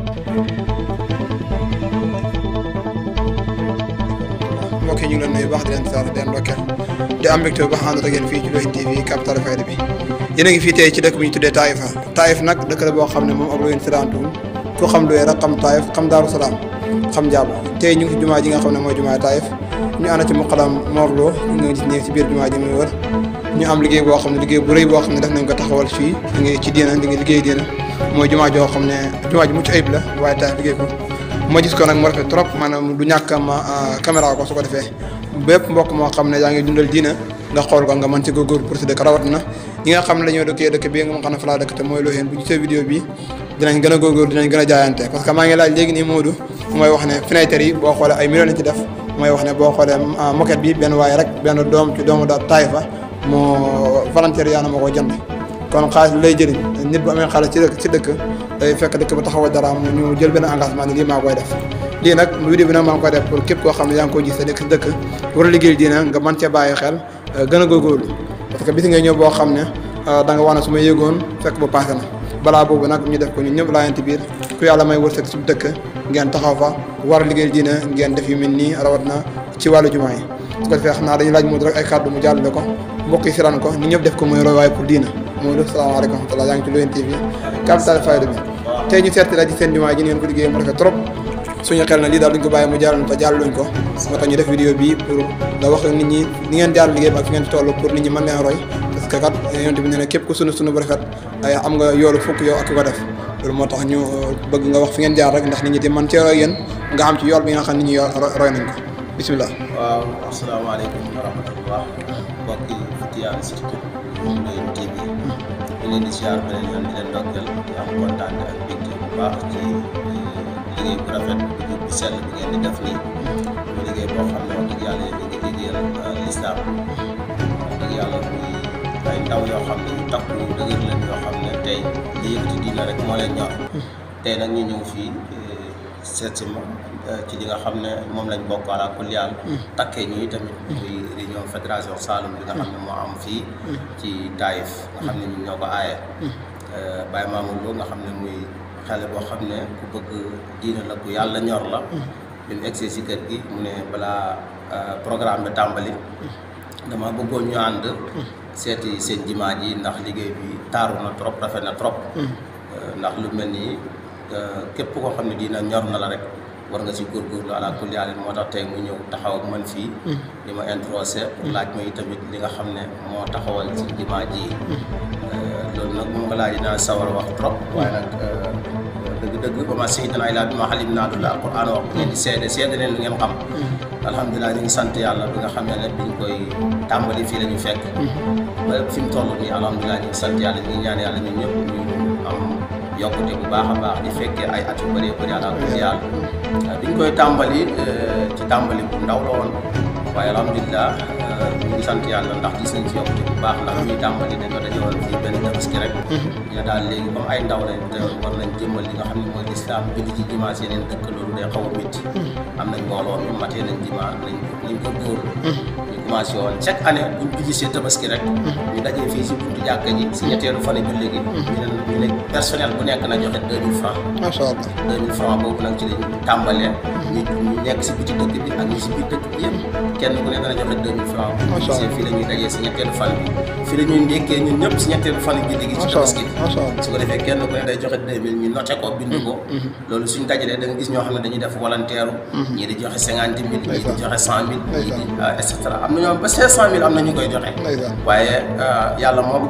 mbokk yi ñu ngi leen nuyu baax di leen sant di leen ndokkeel di am mbégte bu baax ànd ak yéen fii ci Lou'Bess TV capital fayda bi yéen a ngi fii tey ci dëkk bu ñu tuddee Taïfa Taïf nag dëkk la boo xam ne moom ab Lou'Bess sirantuwul ku xam Lou'Bess rek xam Taïf xam Daaru Salaam xam Njaabo tey ñu ngi ci jumaa ji nga xam ne mooy jumaa Taïf ñu ànd ci muqadam Morlo ñu ngi gis nii ci biir jumaa ji muy wër ñu am liggéey boo xam ne liggéey bu rëy boo xam ne def nañ ko taxawal fii di ngi ci diina di ngi liggéey diina mooy jumaa joo xam ne jumaa ji mucc ayib la waaye Taïf liggéey ko ma gis ko nag mu rafet trop maanaam du ñàkk ma caméra ko su ko defee bépp mbokk moo xam ne yaa ngi dundal diina nga xool ko nga mën ci góorgóorlu pour si dëkk rawat na ñi nga xam ne dañoo dëkkee dëkk bi nga ma xam ne fa laa dëkk te mooy Lou'Bess bu gisee vidéo bi dinañ gën a góorgóorlu dinañ gën a jaayante parce que maa ngi laaj léegi nii Modou mooy wax ne fenêtre yi boo xoolee ay millions lañ ci def mooy wax ne boo xoolee moquette bi benn waaye rek benn doom ci doomu da Taïfa moo volontaire yaa na ma ko jënd kon xaalis lay jëriñ nit bu amee xaalis ci dëkk ci dëkk day fekk dëkk ba taxawal dara mu ñu jël benn engagement ni lii maa koy def lii nag vidéo bi nag maa ngi koy def pour képp koo xam ne yaa ngi ko gis sa dëkk si dëkk war a liggéey diina nga mën cee bàyyi xel gën a góorgóorlu parce que bis nga ñëw boo xam ne da nga wax ne su ma yëgoon fekk ba passé na balaa boobu nag ñu def ko ñun ñëpp laayante biir ku yàlla may wërsëg su dëkk ngeen taxaw fa war a liggéey diina ngeen def yu mel nii rawat na ci wàllu jumaa yi su ko defee xam naa dañuy laaj Modou rek ay kàddu mu jàllale ko mbokk yi siran ko ñun ñëpp def ko muy roywaay pour diina Modou salaamaaleykum wa rahmatulah yaa ngi ci Lou'Bess TV capital fayda bi tey ñu seet la ci seen jumaa ji ngeen ko liggéey mu rafet trop suñu xel na lii daal duñ ko bàyyi mu jàll te jàlluñ ko moo tax ñu def vidéo bi pour da wax nit ñi ni ngeen jaar liggéey bi ak fi ngeen ci toll pour nit ñi mën leen roy parce que kat yonent bi nee na képp ku sunu sunu bu rafet ay am nga yoolu fukk yow ak ki ko def loolu moo tax ñu bëgg nga wax fi ngeen jaar rek ndax nit ñi di mën cee roy yéen nga am ci yool bi nga xam nit ñi roy nañ ko bisimilah. waaw asalaamaaleykum wa rahmatullah mbokk yi Futiyaan surtout Lou'Bess TV ñu leen di ziar beneen yoon di leen ndokkeel di am kontaan ak mbégte bu baax ci liggéey bu rafet bu bu sell bi ngeen di def nii mu liggéey boo xam ne wax dëgg yàlla yéen a ngi liggéeyal lislaam wax dëgg yàlla muy ay ndaw yoo xam ne ñu takku dëgër leen yoo xam ne tey li yëkkati diina rek moo leen ñor tey nag ñu ñëw fii seet si ma ci li nga xam ne moom lañ bokk ala kulli yàlla takkee ñuy tamit muy réunion fédération Saloum bi nga xam ne moo am fii ci Taïf nga xam ne ñun ñoo ko aaye Baye Mamour Lo nga xam ne muy xale boo xam ne ku bëgg diina la ku yàlla ñor la bi mu egsee si kër gi mu ne balaa programme bi tàmbali dama bëggoon ñu ànd seeti seen jimaa ji ndax liggéey bi taaru na trop rafet na trop ndax lu mel nii képp koo xam ne diina ñor na la rek war nga si góorgóorlu ala kulli haal moo tax tey mu ñëw taxaw ak man fii di ma introsé pour laaj ma tamit li nga xam ne moo taxawal ci jumaa ji loolu nag moom nga laaj dinaa sawar a wax trop waaye nag dëgg-dëgg ba ma sayyidnaa illaa bimaa alimnaa du la alquran wax bu ngeen di seede seede leen lu ngeen xam alhamdulilah ñu ngi sant yàlla bi nga xam ne ne biñ koy tàmbali fii la ñu fekk ba fi mu toll nii alhamdulilah ñu ngi sant yàlla ñu ngi ñaan yàlla ñun ñëpp ñu am yokkute bu baax a baax di fekkee ay at yu bëree bëri àla kulli yàlla biñ koy tàmbali ci tàmbali bu ndaw la woon waaye alhamdulilah ñu ngi sant yàlla ndax gis nañ ci yokkute bu baax ndax ñuy tàmbali dañ ko dañoo fii benn tabaski rek ñu daal léegi comme ay ndaw lañ te war nañ jëmmal li nga xam ne mooy lislaam julli ci dimanche yeneen dëkk loolu day xaw a métti am nañ mbooloo mi matee nañ dimanche nañ nañ ko góor ñu commencé woon chaque année buñ gisee tabaski rek ñu dajee fii si buntu jàkka ji si ñetteelu fan julli gi ñu ne ñu ne personnel bu nekk na joxe deux mille francs macha allah deux mille francs boobu nag ci lañ tàmbalee ñu ñu nekk si biti dëkk bi ak ñu si biir dëkk bi yëpp kenn ku nekk na joxe deux mille francs Macha allah. fii la ñuy dajee si ñetteelu fan bi fii la ñuy ndékkee ñun ñëpp si ñetteelu fan julli gi ci macha tabaski allah macha allah su ko defee kenn ku ne day joxe deux mille ñu noté ko bind ko loolu suñ dajalee da nga gis ñoo xam ne dañuy def volontaire ñii di joxe cinquante mille ñii di joxe cent mille ñii di et cetera am na ñoom ba cinq cent mille am na ñu koy joxe ndeysaan waaye yàlla moom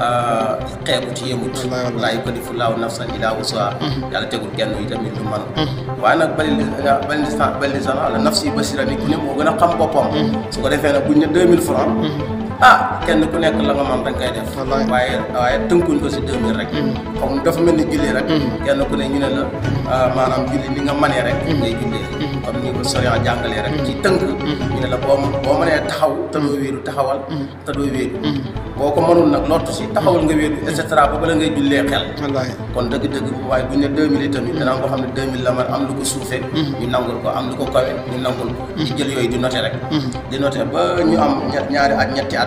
xeebu ci yëmut Wallaay, wallaay. laa yukallifu llaahu nafsan illaa wusahaa yàlla tegul kenn yi tamit lu man waaye nag bali bali bali sana la nafsi basira ni ku ne moo gën a xam boppam su ko defee nag buñ ne deux mille francs ah kenn ku nekk la nga man dañ koy def Wallaay. waaye waaye tënkuñ ko si deux mille rek xam dafa mel ni julli rek kenn ku ne ñu ne la ah, maanaam julli ni nga manee rek ngay jullee comme ni ko soriant jàngalee rek ci tënk ñu ne la boo boo mënee taxaw te doo wéeru taxawal te doo wéeru boo ko mënul nag lottu si taxawal nga wéeru et cetera ba bala ngay jullee xel wallaahi kon dëgg-dëgg waaye bu ñu ne 2000 tamit danaa ko xam ne 2000 la man am lu ko suufee ñu nangul ko am lu ko kawe ñu nangul ko di jël yooyu di noté rek di noté ba ñu am ñett ñaari at ñetti at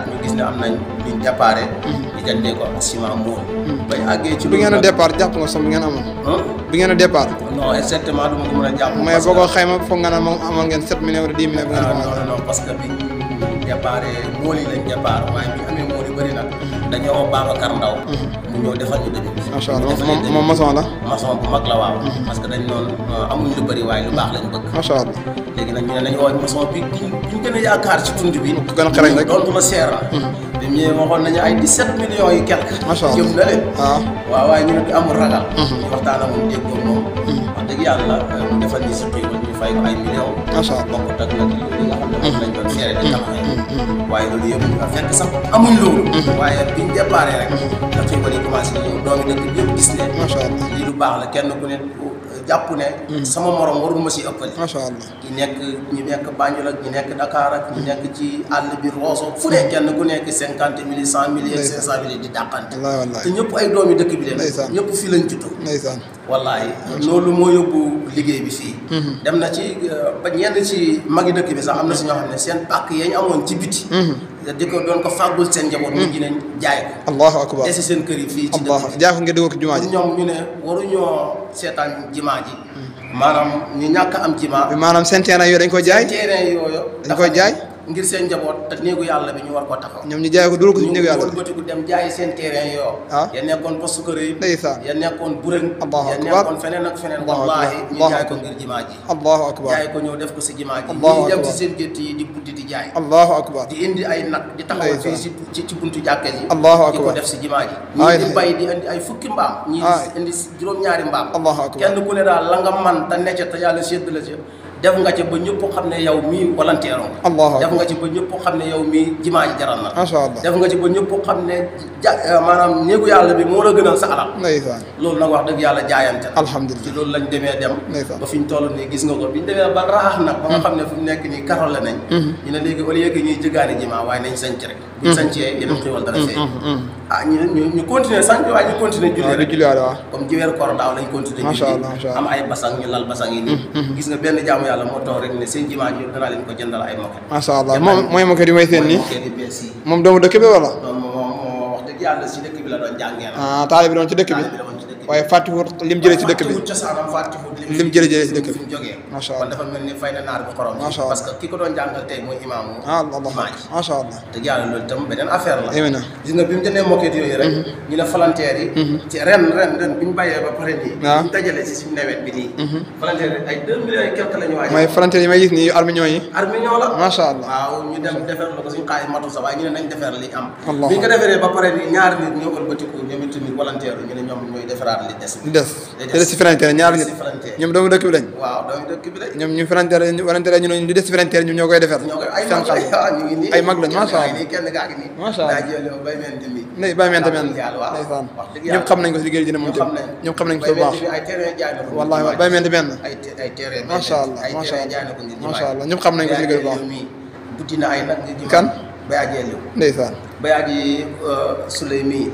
ñu gis ne am nañ luñ déparé di jëndee ko ak ciment mool bañ àggee ci bi ngeen a nag- départ jàpp nga somme bi ngeen amoon Hein? bi ngeen a départ non exactement du ma ko mën a jàpp mais parce boo ko que- xayma foog nga ne moom amoon ngeen 7 millions wala 10 millions bi ngeen ah, commencé non non parce que bi ñu déparé mool yi lañ départ waaye bi ñu amee mool yu bëri nag dañoo woo Babacar Ndaw mu ñëw defal ñu début bi macha allah Defal ñu moom début moom maçon la maçon bu mag la waaw parce que dañ noonu amuñ lu bëri waaye lu baax lañ bëgg macha allah léegi nag ñu ne nañu woo maçon bi ki ñu gën a yaakaar ci tund bi ku gën a xarañ rek. doontu la seer na bi mu ñëwee waxoon nañu ay 17 millions yi quelque Macha Allah. jëm na leen waaw waaw waaye ñu ne du amul ragal ñu waxtaan ak moom déggoo moom wax dëgg yàlla mu defal ni surtout yi ñu fay ko ay millions macha allah bokkut ak nag li nga xam ne moom lañ doon seere di tabaxee waaye loolu yëpp nga fekk sax amuñ loolu waaye biñ déparé rek da xëy ba di commencé ñëw doomi dëkk bi yëpp gis ne macha allah lii lu baax la kenn ku ne jàpp ne sama morom warul ma si ëppale macha allah ñi nekk ñi nekk Banjul ak ñi nekk Dakar ak ñi nekk ci àll bi Rosso fu ne kenn ku nekk cinquante mille cent mille ak cinq cent mille di dàqante wallaay te wallaay ñëpp ay doomi dëkk bi leen Ndeysaan. ñëpp fii lañ juddoo ndeysaan wallahi loolu moo yóbbu liggéey bi fii dem na ci euh, ba ñenn ci magi dëkk bi sax am na si ñoo xam ne seen pàkk yañ amoon ci biti di ko doon ko fàggul seen njaboot mujj nañ jaay ko allahu akbar desi seen kër yi fii ci dëkk allah bi jaay ko ngeen dugal ko jumaa ji ñoom ñu ne waruñoo seetaan jimaa ji maanaam ñu ñàkk am jimaa bi maanaam seen terrain yooyu dañ ko jaay terrain yooyu Dañ koy jaay? ngir seen njaboot te néegu yàlla bi ñu war ko taxaw ñoom ñu jaay ko dugal ko ci néegu yàlla bi wëlbatiku dem jaayi seen terrain yoo Ah. ya nekkoon poste kër yi ndeysaan ya nekkoon burëng Allahu ya akbar. nekkoon feneen ak feneen Allahu wallahi akbar. ñu Allahu jaay ko akbar. ngir jimaa ji allahu akbar jaay ko ñëw def ko si jimaa ji Allahu ñii dem akbar. si seen gétt yi di buddi di jaay allahu akbar di indi ay nag di taxawal fii si ci ci buntu jàkka ji Allahu di ko akbar. def si jimaa ji Ay. ñii di bay di indi ay fukki mbaam ñii Ay. di indi juróom-ñaari mbaam Allahu akbar. kenn ku ne daal la nga man te necc te yàlla sédd la ci def nga ci ba ñëpp xam ne yow mii volontaire nga Allahu def akbar. nga ci ba ñëpp xam ne yow mii jimaa ji jaral na la macha allah def nga ci ba ñëpp xam ne ja maanaam néegu yàlla bi moo la gënal sa alal ndeysaan loolu nag wax dëgg yàlla jaayante la alhamdulilah ci loolu lañ demee dem Ndeysaan. ba fi ñu toll nii gis nga ko bi ñu demee ba raax nag ba nga xam ne fu mu nekk nii karole nañ ñu ne léegi au lieu que ñuy jëgaani jimaa waaye nañ sanc rek buñ sancee yeneen xéwal dara fee ah ñu ñu ñu continuer sanc waaye ñu continuer julli waaw di rek julliwaale waaw comme ji weeru koor daaw lañ continuer Macha julli Allah, macha Allah. am ay basang ñu lal basang yi nii gis nga benn jaamu yàlla moo toog rek ne seen jimaa ji danaa leen ko jëndal ay moket macha allah moom mooy ma ko di may seen nii moket yi bees yi moom doomu dëkk bi wala doon moo moo wax dëgg yàlla si dëkk bi la doon jàngee na ah taalibe bi doon ci dëkk bi taalibe la woon ci dëkk bi waaye fàttiwut lim jëlee ci dëkk bi fàttewut cosaanam fàttewut Lim jëlee jëlee ci dëkk bi. fi mu jógee Macha kon Allah. dafa mel ni fay na naar bi xorom Macha Allah. parce que ki ko doon jàngal tey mooy imaamu ah allah jumaa ji macha allah te yàlla loolu itam beneen affaire la Yéeme na. gis nga bi mu jëndee moquette yooyu rek ñu ne volontaire yi ci ren ren ren bi ñu bàyyee ba pare nii Waaw. ñu dajale si suñu nawet bi nii volontaire yi ay deux millions et quelque la ñu waaj mooy frontière yi may gis nii armignon yi armignon la macha allah waaw ñu dem defar la ko suñu xaalis matu sa waaye ñu ne nañ defar li am Allah. bi ñu ko defaree ba pare nii ñaari nit ñoo ëlbatiku ñoom itamit volontaire ñu ne ñoom ñooy defaraat li des di des di des ci frontière ñaari nit si frontière ñoom doomu dëkk bi lañ waaw doomu dëkk bi la ñoom ñu frontière frontière ñu ne li des ci frontière ñoom ñoo koy defar ñoo koy ay seen mag xaalis la ñu ngi nii ay mag lañ kenn macha gaa allah ngi nii kenn gaa ngi nii Macha Allah. daa jëlee bay meen di mi ndey bàyyi meen tamit yàlla waaw ndeysaan wax dëgg ñëpp yàlla xam nañ ko si liggéey dina moom ñëpp xam tamit nañ ñëpp xam nañ ko bay bu baax meen di mi ay terrain jaay na ko wallahi waaw bàyyi meen di benn ay te- ay terrain bay Macha meen Allah, ay macha terrain Allah. jaay na ko ngir Macha jimaay. Allah, ñëpp xam nañ ko si liggéey bu baax. Baye mii buddi na ay nag ngir jimaay. Kan? Baye Adjeli ndeysaan Baye Adji Souley mii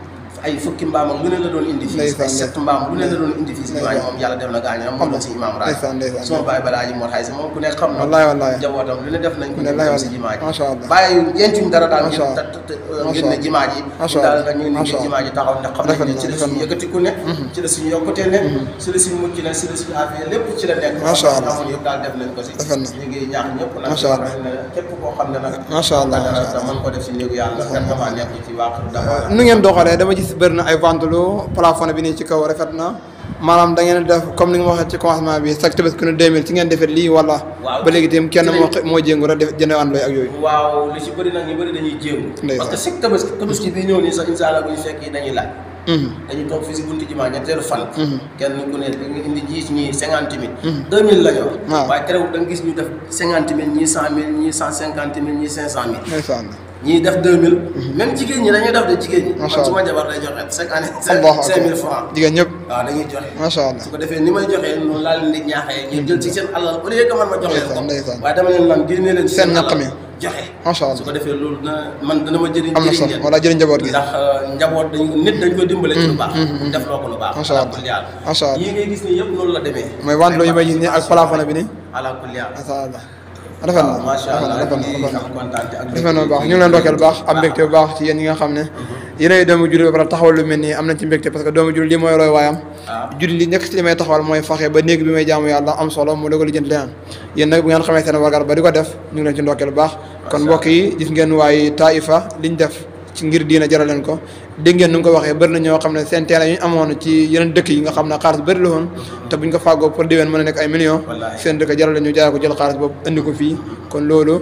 ay fukki mbaam ak lu ne la doon indi fii Ndeysaan, ay sept mbaam lu ne la doon indi fii si jimaay moom yàlla def na gaañu am moom la si imaam raay Ndeysaan, ndeysaan. suma baay balaa ji moo xay si moom ku nekk xam na Wallahi, wallahi. njabootam lu ne def nañ ko Wallahi, ñu dem si wallahi. jimaa ji Macha Allah. bàyyi yentuñ dara daal ngir Macha Allah. ta- ta- Macha ngir ne Allah. jimaa ji Macha daal Allah. nga ñu ngi Macha ngir jimaa ji taxaw ne xam nañ Rafet ne na, ci la rafet suñu na. yëkkatiku ne ci la suñu yokkute ne ci la suñu mucc ne ci la suñu affaire lépp ci la nekk Macha Allah. amoon yëpp daal def nañ ko si Rafet na. ñu ngi ñaax ñëpp nag Macha Allah. ne képp koo xam ne nag Macha Allah, dara macha mën ko def si néegu yàlla kat dafa nekk ci waaxu dafa nu ngeen doxalee dama gis bëri na ay vente lu plafond bi nii ci kaw rafet na maanaam da ngeen def comme ni nga ma waxee ci commencement bi chaque tebes ku ne 2000 ci ngeen defee lii wala Waaw. ba léegi itam kenn Ci moo lañ- moo jéngu rek def jënd ànd ak yooyu waaw li ci bëri nag ñu bëri dañuy jéem Ndeysaan. parce que chaque tabaski tabaski bi ñëw nii sax incha allah bu ñu fekk yi dañuy laaj Mhm. dañuy toog fii si buntu jumaa ñetteelu fan kenn ku ne da nga indi jiis ñii cinquante mille deux mille la ñu wax Waaw. waaye terewul da nga gis ñu def cinquante mille ñii cent mille ñii cent cinquante mille ñii cinq cent mille ndeysaan ñii def deux mille même jigéen ñi dañuy def de jigéen ñi Macha man su ma Allah. jabar day joxe chaque année Allahu cinq mille akbar francs jigéen ñëpp waaw dañuy joxe macha allah su ko defee ni may joxee noonu laa leen di ñaaxee ñu jël ci seen alal au lieu que man ma jox leen ko Ndeysaan, ndeysaan. waaye dama leen lan génnee leen ci Seen ñaq alal mi. joxe Macha Allah. su ko defee loolu na man dana ma jëriñ am na jëriñ sax leen wala jëriñ njaboot gi ndax euh, njaboot dañ nit dañ ko dimbale ci lu baax def loo ko lu baax Macha Allah. ala kulli haal. Macha Allah. yii ngay gis ni yëpp noonu la demee mooy vente lu yi may gis nii ak plafond bi nii ala kulli haal. macha allah rafet na macha rafet na allah rafet na ñu ngi rafet na am kontaan ak rafet na bu baax ñu ngi leen ndokkeel bu baax am mbégte bu baax ci yéen ñi nga xam ne yéenay doomu jullit ba pare taxawal lu mel nii am nañ ci mbégte parce que doomu jullit li mooy roy waayam ah jullit li nekk ci li may taxawal mooy faxe ba néeg bi may jaamu yàlla am solo mu dogal lijjanti leneen yéen nag bu ngeen xamee seen wagar ba di ko def ñu ngi leen ci ndokkeel bu baax kon mbokk yi gis ngeen waaye Taïfa liñ def ci ngir diina jaral leen ko dégg ngeen nu nga ko waxee bëri na ñoo xam ne seen terrain yu ñu amoon ci yeneen dëkk yi nga xam ne xaalis bëri la woon te buñ ko fàggoo pour déwén mën a nekk ay millions Wallaahi. seen dëkk jaral leen ñu jaay ko jël xaalis boobu indi ko fii kon loolu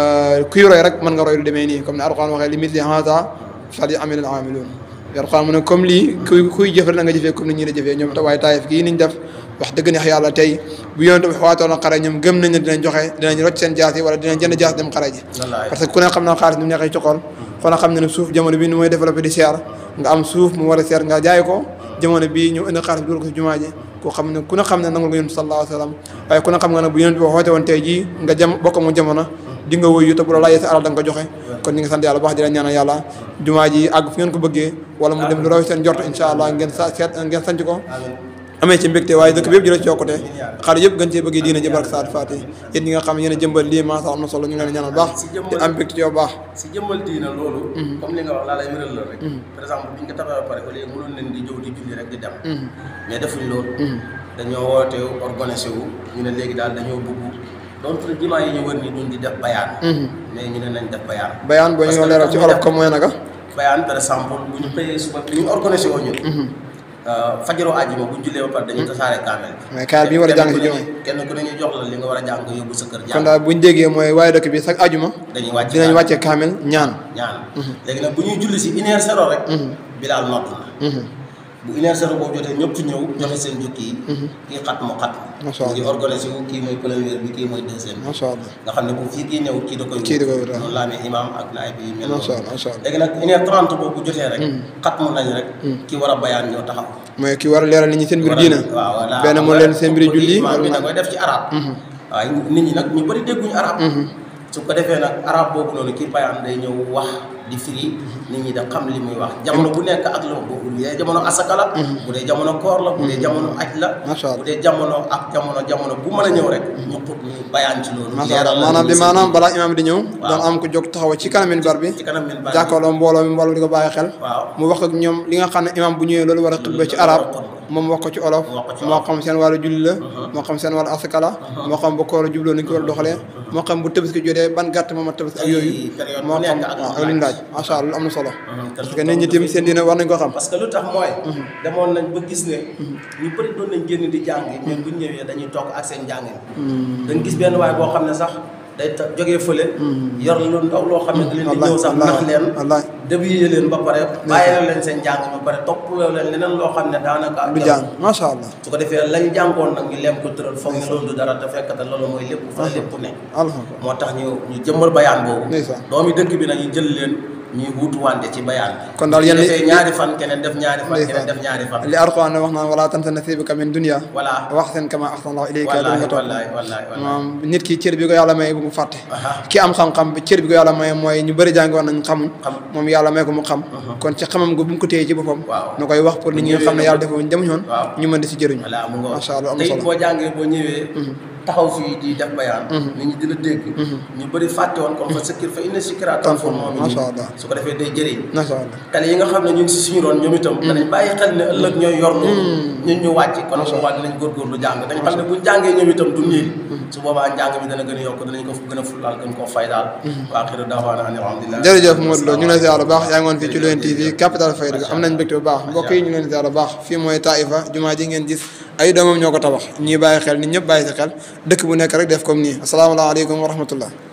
kuy roy rek mën nga roy lu demee nii comme ne Alxuraan waxee li misli haza falyamalil aamiluun Alxuraan mu ne comme lii kuy kuy jëfal na nga jëfee comme ni ñi la jëfee ñoom te waaye Taïf gii niñ def wax dëgg neex yàlla tey bu yonent bi waatoon a xare ñoom gëm nañ ne dinañ joxe dinañ rocc seen jaas yi wala dinañ jënd jaas dem xare ji wallaahi parce que ku ne xam na xaalis ni mu neexee ci xol kon xam ne ne suuf jamono bi ni mooy développé di seer nga am suuf mu war a seer nga jaay ko jamono bii ñu indi xaalis bi dugal ko si jumaa ji koo xam ne ku ne xam ne nangul nga yonent sallallahu alayhi wa sallam waaye ku ne xam nga ne bu yonent bi xoote woon tey jii nga jam bokk mu jamono di nga wuyu te bu la laajee sa alal da nga ko joxe kon ñu ngi sant yàlla baax di leen ñaanal yàlla jumaa ji àgg fu ngeen ko bëggee wala mu dem lu raw seen jort incha allah ngeen sa seet ngeen sanc ko amee ci mbégte waaye dëkk bi yëpp jëlee ci yokkute xale yëpp gën cee bëggee diina ji barke Saad Fati yéen ñi nga xam ne yéen a jëmbal lii maasa am na solo ñu ngi leen ñaanal baax di am mbégte ci yow baax si jëmmal diina loolu comme li nga wax laa lay wéral la rek par exemple bi ñu ko tabaxee ba pare au lieu mënoon leen di jëw di julli rek di dem mais defuñ loolu dañoo woote organisé wu ñu ne léegi daal dañoo bëgg donc jumaa yi ñu wër ni duñ di def bayaan mais ñu ne nañ def bayaan bayaan boo ñu leeral ci olof comme mooy naka bayaan par exemple bu ñu xëyee suba bi ñu organisé woo ñun fajaroo àjjuma bu ñu jullee ba pare dañuy tasaare kaamel bi mais kaar bi ñu war a jàng ci jumaa kenn ku ne ñu jox la li nga war a jàng nga yóbbu sa kër kon jàng daal buñ déggee mooy waaye dëkk bi chaque ajuma dañuy wàcc dinañ wàcce kaamel ñaan ñaan léegi nag bu ñuy julli si une heure zéro rek bilaal nodd na bu une heure zéro boobu jotee ñëpp ñëw joxe seen jukki yi kii xat mu xat Masha mu ngi organisé wu kii mooy première bi kii mooy deuxième bi macha allah nga xam ne bu fii kii ñëw kii da koy Kii da koy wut, noonu laa amee imam ak naay bi mel macha noonu allah macha allah léegi nag une heure trente boobu bu jotee rek xat mu nañ rek kii war a bayaan ñëw taxaw mooy ki war a leeral nit ñi seen mbir diina waaw voilà benn mu leen seen mbir julli imam bi da wala koy def ci arab waaye nit ñi nag ñu bëri dégguñu arab su ko defee nag arab boobu noonu kii bayaan day ñëw wax di firi nit ñi da xam li muy wax jamono bu nekk ak la bu dee jamono asaka la bu dee jamono koor la bu dee jamono aj la Masha Allah. bu dee jamono ak jamono jamono bu mën a ñëw rek ñu xut ñu bayaan ci loolu macha allah leeral la maanaam nit bi ñi maanaam balaa imaam di ñëw Waaw. doon am ko jóg taxaw ci kanam minbar bi ci kanam min bari jàkkaarloo mbooloo mi mbooloo mi di ko bàyyi xel waaw mu wax ak ñoom li nga xam ne imaam bu ñëwee loolu war a xutba ci arab moom wax ko ci olof Mu wax ko ci moo olof. xam seen wàllu julli la moo xam seen wàllu asaka la moo xam bu koor a jubloo ni ñu ko war a doxalee moo xam bu tabaski jotee ban gàtt moom a tabaski ak yooyu Ay, période bu moo xam nekk ak waaw lu ak lu ñu laaj. laaj macha allah lu am na solo Mhm, parce que nit ñi tamit seen diine war nañ ko xam parce que lu tax mooy demoon nañ ba gis ne ñu bëri doon nañ génn di jàng mais bu ñu ñëwee dañuy toog ak seen njàng dañ gis benn waay boo xam ne sax day ta- jógee fële yor lu ndaw loo xam ne da leen di ñëw sax nax leen wallaay débuyee leen ba pare bàyyee leen seen njàng ba pare toppaloo leen leneen loo xam ne daanaka du jàng macha allah su ko defee lañ jàngoon nag ñu leem ko tëral foog ne loolu du dara te fekk te loolu mooy lépp fa lépp ne alhamdulilah moo tax ñu ñu jëmmal bayaan boobu ndeysaan doomi dëkk bi nag ñu jël leen ñuy wuutu wante ci bayaan bi kon daal yéen su li- defee ñaari fan keneen def ñaari fan Ndeysaan. keneen def ñaari fan li Alxuraan ne wax naan wala tansa nasiibaka min dunya voilà wax seen kama ahsana Allahu ilayka doon wallaahi nga toog wallaahi wallaahi wallaahi moom nit ki cër bi ko yàlla may bu mu fàtte aha ki am xam-xam bi cër bi ko yàlla may mooy ñu bëri jàngi woon nañ xamuñ xam moom yàlla may ko mu xam kon ci xamam gu bu mu ko téye ci boppam waaw na koy wax pour nit ñi nga xam ne yàlla defuñ demuñ woon waaw ñu mën di si jëriñu voilà mu ngoog Macha Allah, am na tey solo. boo jàngee boo ñëwee taxaw fii di def bayaan nit ñi dina dégg ñu bëri fàtte woon comme fa sëkkir fa inna sikra tanfa'ul mu'minin Macha Allah. su ko defee day jëriñ macha allah xale yi nga xam ne ñu ngi si suñu roon ñoom itam danañ bàyyi xel ne ëllëg ñooy yor loolu ñun ñu wàcc kon su boobaa dinañ góorgóorlu jàng dañ xam ne buñ jàngee ñoom itam du niil su boobaa njàng mi dana gën a yokk danañ ko gën a fullaal gën koo fay daal waa xiru daawaana an alhamdulilah jërëjëf Modou Lo ñu ngi lay ziar bu baax yaa ngi woon fii ci Lou'Bène TV capital fayda am nañ mbégte bu baax mbokk yi ñu ngi leen ziar bu baax fii mooy Taïfa jumaa ji ngeen gis ay doomam ñoo ko tabax ñii bàyyi xel nit ñëpp bàyyi si xel dëkk bu nekk rek def comme nii asalaamaaleykum wa rahmatullah